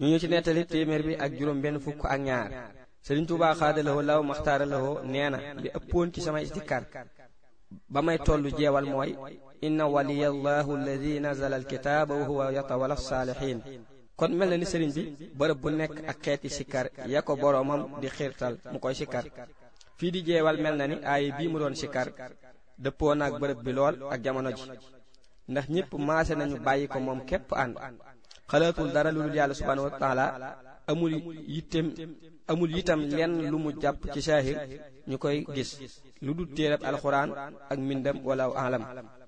ñu ñu ci nettali téeméer bi ak juróom benn fukk ak ñaar Sëriñ Tuubaa xaadalawoo law maxtaaralawoo nee na li ëppoon ci samay istikkar ba may tollu jeewal mooy inna waliyallahu alladi nazala alkitaaba wa huwa yatawalla saalihin kon mel na ni sëriñ bi bërëb bu nekk ak xeeti sikkar ya ko boroomam di xiirtal mu koy sikkar fii di jeewal mel na ni aaye bii mu doon sikkar dëppoo naag bërëb bi lool ak jamono ji ndax ñépp maase nañu bàyyi ko moom képp ànd xalaatul dara lu dul yàlla subhaanahu wa taala amul yittem amul itam lenn lu mu jàpp ci saahir ñu koy gis lu dul téereb alxuraan ak mbindam wala alam